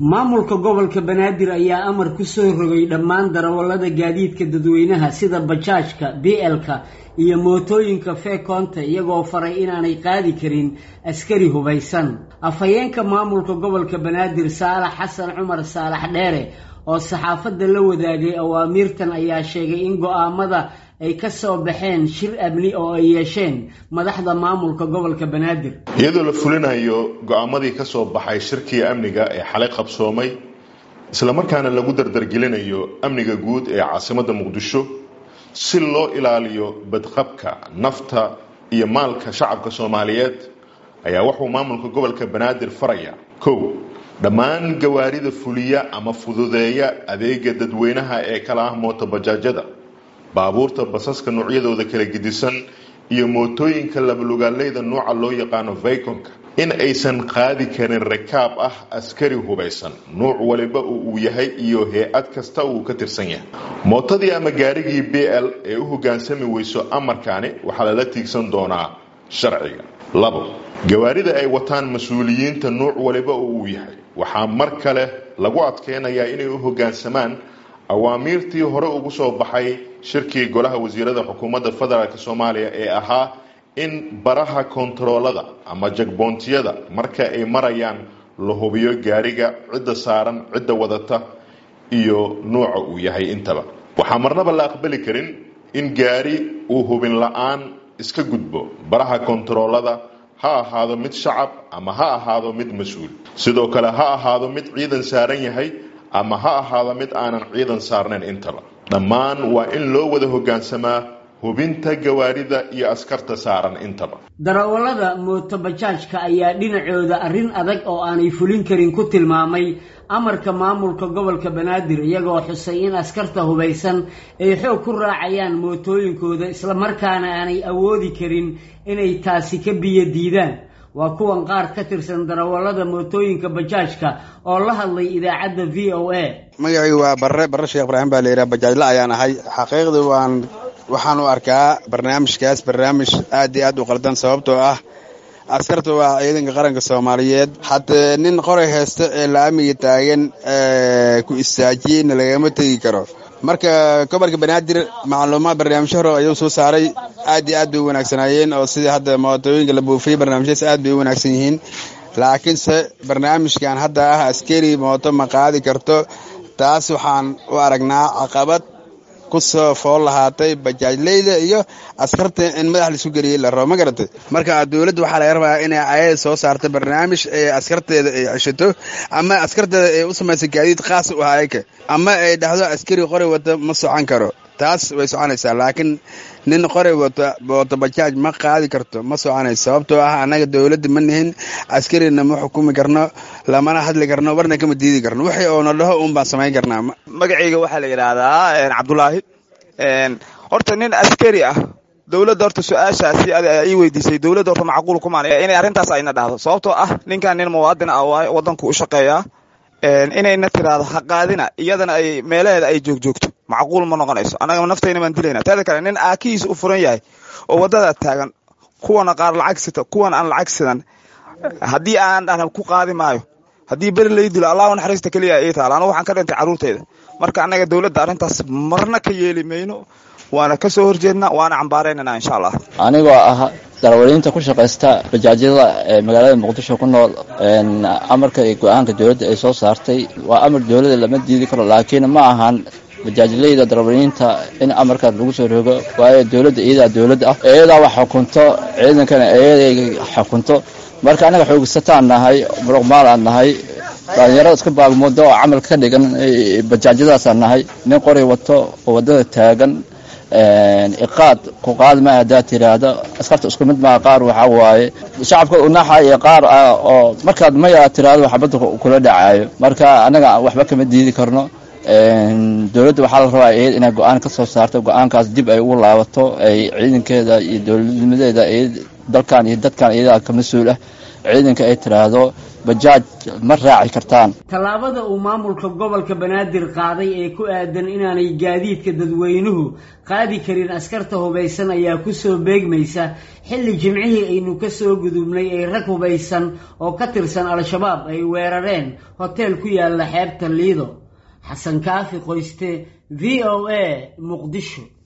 maamulka gobolka banaadir ayaa amar ku soo rogay dhammaan darawallada gaadiidka dadweynaha sida bajaajka blka iyo mootooyinka feekoonta iyagoo faray inaanay qaadi karin askari hubaysan afhayeenka maamulka gobolka banaadir saalax xasan cumar saalax dheere oo saxaafadda la wadaagay awaamiirtan ayaa sheegay in go-aamada ay ka soo baxeen shir amni oo ay yeesheen madaxda maamulka gobolka banaadir iyadoo la fulinayo go-aamadii ka soo baxay shirkii amniga ee xalay qabsoomay islamarkaana lagu dardargelinayo amniga guud ee caasimadda muqdisho si loo ilaaliyo badqabka nafta iyo maalka shacabka soomaaliyeed ayaa wuxuu maamulka gobolka banaadir faraya kow dhammaan gawaarida fuliya ama fududeeya adeega dadweynaha ee kala ah mootobajaajada baabuurta basaska noocyadooda kala gedisan iyo mootooyinka labalugaaleyda nooca loo yaqaano vayconka in aysan qaadi karin rakaab ah askari hubaysan nuuc waliba uu yahay iyo hay-ad kasta uu ka tirsan yahay mootadii ama gaarigii b l ee u hogaansami weyso amarkaani waxaa lala tiigsan doonaa sharciga labo gawaarida ay wataan mas-uuliyiinta nuuc waliba uu yahay waxaa mar kale lagu adkeynayaa inay u hogaansamaan awaamiirtii hore ugu soo baxay shirkii golaha wasiirada xukuumadda federaalk soomaaliya ee ahaa in baraha kontaroolada ama jagboontiyada marka ay marayaan la hubiyo gaariga cidda saaran cidda wadata iyo nuuca uu yahay intaba waxaa marnaba la aqbali karin in gaari uu hubin la-aan iska gudbo baraha kontaroolada ha ahaado mid shacab ama ha ahaado mid mas-uul sidoo kale ha ahaado mid ciidan saaran yahay ama ha ahaado mid aanan ciidan saarnayn intaba dhammaan waa in loo wada hogaansamaa hubinta gawaarida iyo askarta saaran intaba darawallada mootobajaajka ayaa dhinacooda arrin adag oo aanay fulin karin ku tilmaamay amarka maamulka gobolka banaadir iyagoo xusay in askarta hubaysan ay xoog ku raacayaan mootooyinkooda islamarkaana aanay awoodi karin inay taasi ka biyo diidaan waa kuwan qaar ka tirsan darawallada mootooyinka bajaajka oo la hadlay idaacadda v o a magacii waa barre barre sheekh ibraahim baa layidhaha bajaajla ayaan ahay xaqiiqdii waan waxaan u arkaa barnaamijkaas barnaamij aad iyo aad u qaldan sababtoo ah askarta waa ciidanka qaranka soomaaliyeed haddee nin qoray haysta ee la-amiga taagan ku istaajiyeyna lagama tegi karo marka gobolka banaadir macluumaad barnaamijyo hore ayuu soo saaray aad iyo aad bay u wanaagsanaayeen oo sidii hadda mootooyinka la buufiyey barnaamijyadas aad bay u wanaagsan yihiin laakiinse barnaamijkan hadda ah askari mooto ma qaadi karto taas waxaan u aragnaa caqabad kusoo fool lahaatay bajaajleyda iyo askarta in madax laisu geliyey la rabo ma garatay marka dowladda waxaa laga rabaa inay ayada soo saarta barnaamij ee askarteeda ay ceshato ama askarteeda ay u samaysa gaadiid khaas u ahayka ama ay dhahdo askari qori wata ma socon karo taas way soconaysaa laakiin nin qori wata wata bajaaj ma qaadi karto ma soconayso sababtoo ah annaga dowladda ma nihin askarina ma xukumi karno lamana hadli karno warna kama diidi karno wixii oona dhaho uun baan samayn karnaa magacayga waxaa la yidhaahdaa cabdulaahi horta nin askari ah dowladda horta su-aashaasi ii weydiisay dowladda horta macquul kumaan inay arrintaas ayna dhahdo sababtoo ah ninkan nin muwaadin ah waaye waddanku u shaqeeyaa inayna tiraahdo ha qaadina iyadana ay meelaheeda ay joogjoogto macquul ma noqonayso annaga naftayna baan dilayna teeda kale nin aakihiisa u furan yahay oo waddada taagan kuwana qaar lacag sita kuwan aan lacag sidan haddii aan dhahna ku qaadi maayo haddii beri lay dilo allahu naxariista keliya ii taala anu waxaan ka dhintay carruurteyda marka annaga dowladda arrintaas marna ka yeeli mayno waana ka soo horjeednaa waana cambaaraynana insha allah anigoo ah darawaliinta ku shaqaysta bajaajyada ee magaalada muqdisho ku nool amarka iyo go-aanka dowladda ay soo saartay waa amar dowladda lama diidi karo laakiin ma ahan bajaajleyda darawaliinta in amarkaas lagu soo rogo waayo dowladda iyadaa dowladda ah iyadaa wax xukunto ciidankana iyaday xukunto marka annaga xoogsataan nahay muruqmaal aan nahay dhalinyarada iska baagmoodo oo camal ka dhigan bajaajyadaasaan nahay nin qori wato oo waddada taagan iqaad ku qaadi maayo haddaad tiraahdo askarta isku mid maa qaar waxaa waaye shacabka unaxa iyo qaar ah oo markaad maya tiraahdo xabadda kula dhacaayo marka annaga waxba kama diidi karno dowladda waxaa la rabaa iyad inay go-aan ka soo saarto go-aankaas dib ay ugu laabato ay ciidankeeda iyo dowladnimadeeda dalkan iyo dadkan iyadaa ka mas-uul ah ciidanka ay tiraahdo bajaaj ma raaci kartaan tallaabada uu maamulka gobolka banaadir qaaday ee ku aadan inaanay gaadiidka dadweynuhu qaadi karin askarta hubaysan ayaa kusoo beegmaysa xilli jimcihii aynu ka soo gudubnay ee rag hubaysan oo ka tirsan al-shabaab ay weerareen hoteel ku yaala xeebta liido xasan kaafi qoyste v o a muqdisho